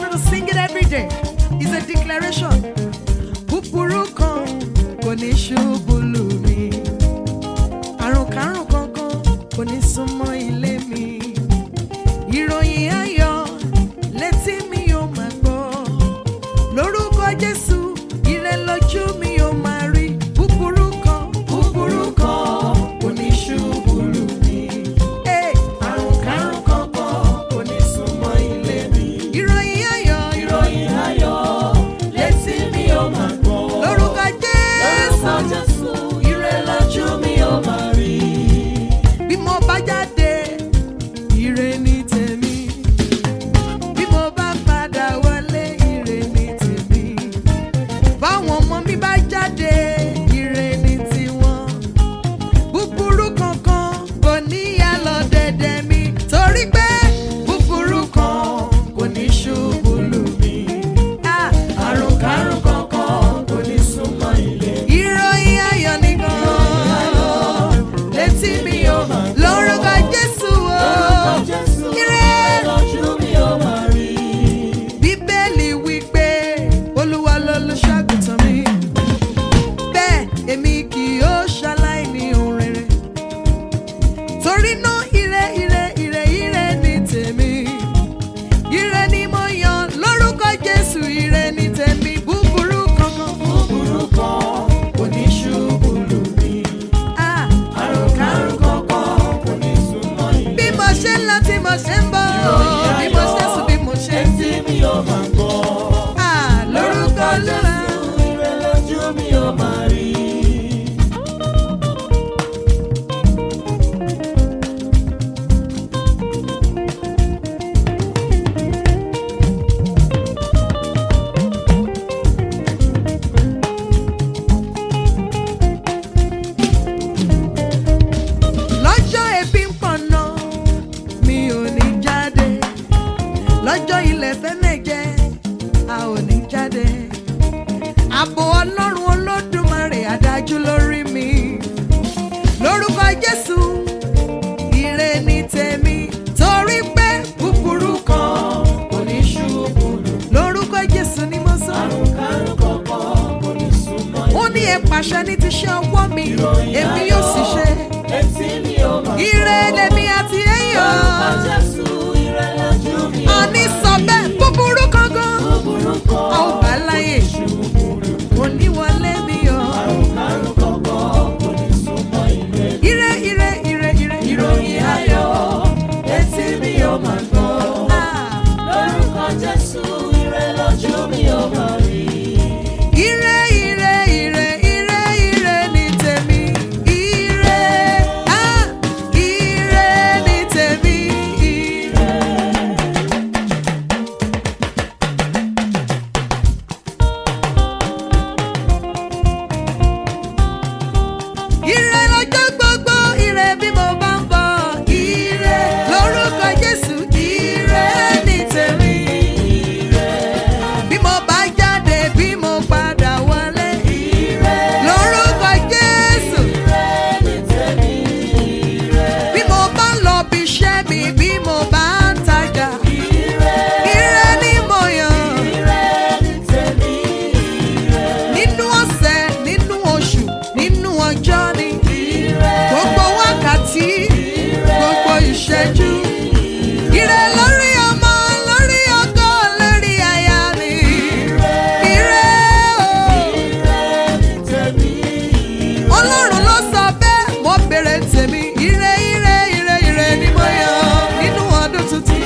you to sing it every day. It's a declaration. Búburú kan kò ní ṣubú lù mí. Àrùn kárùn kankan kò ní súnmọ́ ilé mi. Ìròyìn ayọ̀ létí mi yóò máa gbọ́. Lórúkọ Jésù, ire lójú mi yóò máa rí. Búburú kan, búburú kan kò ní ṣubú lù mí. Hey! Àrùn kárùn kankan kò ní súnmọ́ ilé mi. Ìròyìn ayọ̀, ìròyìn ayọ̀ létí mi yóò máa gbọ́. Lórúkọ Jésù, Jésù, ire lójú mi ó máa rí. bí mo bá jáde ire ní tèmi bí mo bá padà wọlé ire ní tèmi báwọn ọmọ mi bá jáde ire ní tiwọn búburú kankan kò ní yá lọ dẹ̀dẹ̀ mi torí pé búburú kan kò ní ṣubú lù mí. Ah, Àrùn kárùn kankan kò ní súnmọ́ ilé. ìròyìn ayọ̀ nìkan létí mi ò lórúkọ Jésù o. Jésù, Ire. ire lójú mi ó máa rí. bíbélì wípé olúwa lolùṣàgùtàn mi bẹ́ẹ̀ èmi kì yóò ṣaláìní ohun rere torí náà ire ire ire ire ní tèmi ire ni mo yan lórúkọ jésù ire ní tèmi búburú kankan Búburú kan kò ní ṣubú lù mí. Ah, Àrùn kárùn kankan kò ní súnmọ́ ilé. bí mo ṣe ń lọ tí mo ṣe ń bọ̀ bí mo ṣe ń sùn bí mo ṣe ń jí Létí mi ó máa gbọ́. Ah, lórúkọ olúwa. Jésù, ire lójú mi ó máa rí. lọ́jọ́ ebi ń pọ̀nà mi ò ní jáde lọ́jọ́ ilẹ̀ fẹ́mẹ̀ jẹ́ a ò ní jáde ààbò ọlọ́run olódùmarè adájú lórí mi lórúkọ jésù ire ní tèmi torí pé búburú kan Kò ní ṣubú lù mí. lórúkọ jésù ni mo sọ Àrùn kárùn kankan kò ní súnmọ́ ilé. ó ní ẹ pàṣẹ ní ti ṣe ọwọ́ mi èmi yóò sì ṣe Létí mi ó máa gbọ́. ire lèmi àti ẹ̀yọ́. Lórúkọ Jésù, ire lójú mi ó àní máa sọ rí. bẹ́ẹ̀ búburú kankan Búburú kan a ò bá láyè ṣubú lù mí. oníwọlé mi o. Àrùn kárùn kankan kò ní súnmọ́ ilé. ire ire ire ire Ìròyìn ayọ̀ létí mi ó máa gbọ́. Ah. Lórúkọ Jésù, ire lójú mi ó máa rí. ire ire ire ire ire ní tèmi ire ah ire ní tèmi ire. Ire lọ́jọ́ gbogbo, ire bí mo bá ń bọ̀. Ire lórúkọ Jésù, ire ní tèmi. Bí mo bá jáde, bí mo padà wọlé. Lórúkọ Jésù. Bí mo bá ń lọ bí iṣẹ́ mi, bí mo bá ń tajà. Ire ni mo yàn. Nínú ọ̀sẹ̀, nínú oṣù, nínú ọjọ́ ni. Gbogbo wákàtí, gbogbo ìṣẹ́jú. Ire lórí ọmọ, lórí ọkọ, lórí aya mi. Ire o. Ọlọ́run ló sọ bẹ́ẹ̀, mo bèrè tèmi. Ire ire ire ire ni mo yàn nínú ọdún tuntun.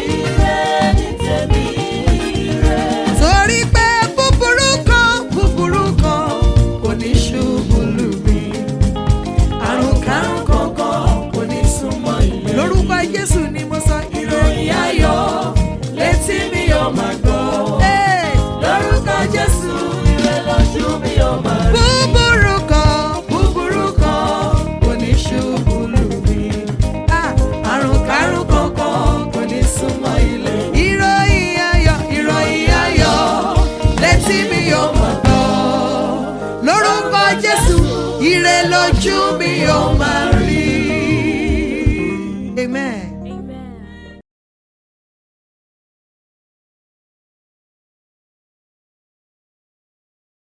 Torí pé búburú kan, búburú kan kò ní ṣubú lù mí. Àrùn kárùn kankan kò ní súnmọ́ ilé. Lórúkọ Jésù ni mo sọ ìròyìn ayọ̀ létí mi yóò máa gbọ́. Hey! Lórúkọ Jésù, ire lójú mi ó máa rí. Búburú kan, búburú kan kò ní ṣubú lù mí. Ah, Àrùn kárùn kankan kò ní súnmọ́ ilé. Ìròyìn ayọ̀, ìròyìn ayọ̀ létí mi yóò máa gbọ́. Lórúkọ Jésù, ire lójú mi yóò máa rí.